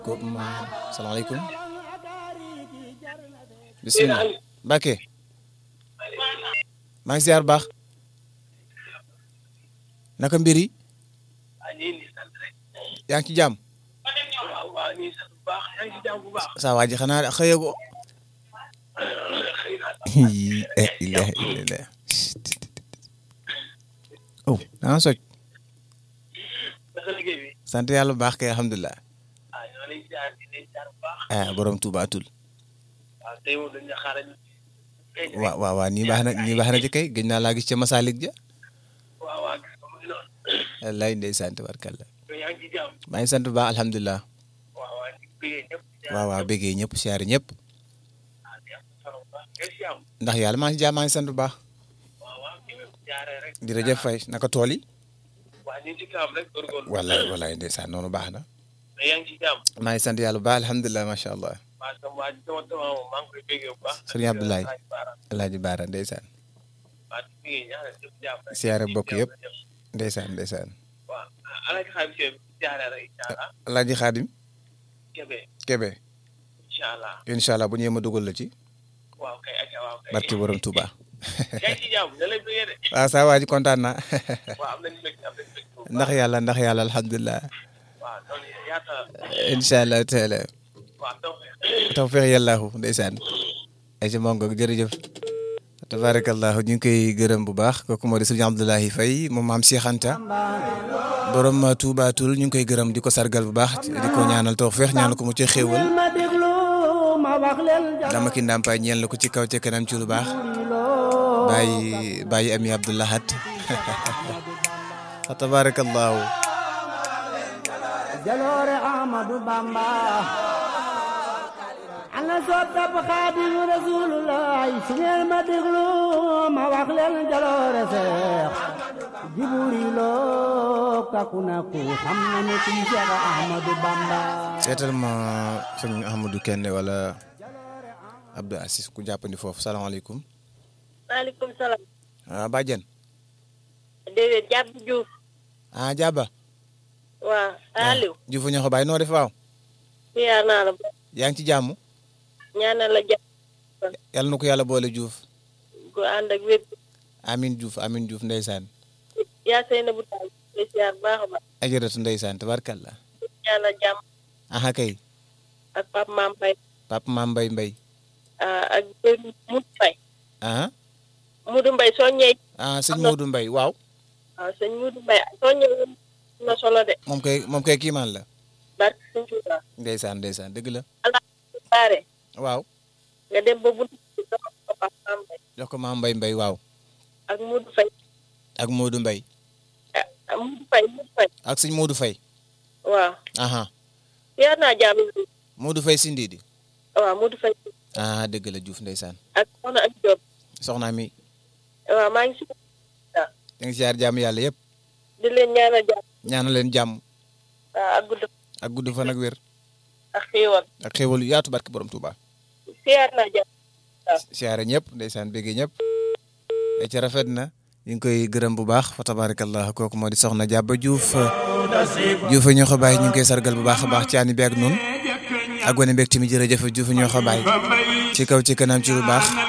ko salaamaaleykum bisimilah Mbacke maa ngi ziar baax naka mbir yi yaa ngi ci jàmm saa waa ji xanaa xëyagoo ilaha illallah oh danga soj sant yàlla bu baax kay alhamdulilah ah borom Tuuba tul waaw waaw waaw nii baax na nii baax na ci kay gëj naa laa gis ca Masalik ja wallaay ndeysaan tabarkalla maa ngi sant bu baax alhamdulilah waaw waaw bëggee ñëpp siyaare ñëpp ndax yàlla maa ngi si jàmm maa ngi sant bu baax jërëjëf Faye naka tool yi wallaay wallaay ndeysaan noonu baax na maa ngi sant yàlla bu baax alhamdulilah macha allah sëriñ Abdoulaye Alaaji Baara ndeysaan siyaare bokk yëpp ndeysaan ndeysaan Alaaji Xaadim Kebe incha allah bu ñëwee ma dugal la ci barki borom Touba waaw saa waa ji kontaan naa ndax yàlla ndax yàlla alhamdulilah incha allah taala tawfiq yàllaahu ndeysaan ay ci mongo jërëjëf tabarakallahu ñu ngi koy gërëm bu baax kooku moo di sëriñ Abdoulahi Faye moom maam Cheikh Anta borom Touba Toul ñu ngi koy gërëm di ko sargal bu baax di ko ñaanal tawfiq ñaanal ko mu ci xéewal dama ki ndàmpaay ñeel la ko ci kaw ca kanam ci lu baax bàyyi bàyyi ami Abdoulahat tabarakallahu jaloore Ahmadu Bamba ana soppab Xaadimu Rasuulullaay su ngeen ma déglu ma wax leen jaloore Seex Jibriiloo kaku na ku xam na ne kuy Seex Ahmadu Bamba seetal ma sëñ Ahmadou Kende wala Abdou Assis ku jàppandi foofu salaamaaleykum maaleykum salaam. ah Badiane déedéet jàpp Diouf. ah Jaba waaw Aliou. Diouf ñoo ko bàyyi noo def waaw siyaar naa la. yaa ngi ci jàmm ñaanal la jàpp. yàlla na ko yàlla boole Diouf ku ànd ak wér. amin Diouf amin Diouf ndeysaan yaa sey na bu taal. di siyaar baax a baax. ajaratu ndeysaan tabarkalla ñaanal jàmm. aha kay ak Pape Mame Faye. Papa Mame Mbaye Mbaye ak Modou Faye. ah Modou Mbaye soo ñëwee. ah sëñ Modou Mbaye waaw waaw sëñ Modou Mbaye soo ñëwee na solo de. moom kay moom kay kiimaan la barke sëñ Tuuba. ndeysaan ndeysaan dëgg la ala baare. waaw nga dem ba buntu bi jox ko Pape Mame Faye. jox ko Mame Mbaye Mbaye waaw ak Modou Faye. ak Modou Mbaye ah Modou Faye Modou Faye. ak sëñ Modou Faye waaw. aha siyaar naa jàmm. Modou Faye Sindidi waaw Modou Faye. ah dëgg la Diouf ndeysaan ak soxna ak Diop. soxna mi waaw maa ngi si. da nga siyaar jàmm yàlla yëpp di leen ñaanal jàmm. ñaanal leen jàmm waaw ak gudd ak gudd fan ak wér ak xéewal. ak xéwal yu yaatu barke borom Touba siyaar naa jàmm. siyaare ñëpp ndeysaan bégge ñëpp e ci rafet na ñu ngi koy gërëm bu baax fa tabarakallah kooku moo di soxna Jàbba Diouf Diouf ñoo ko bàyyi ñu ngi koy sargal bu baax a baax ci ànd bi ak nun ak wane mbégte mi jërëjëf Diouf ñoo ko bàyyi ci kaw ci kanam ci lu baax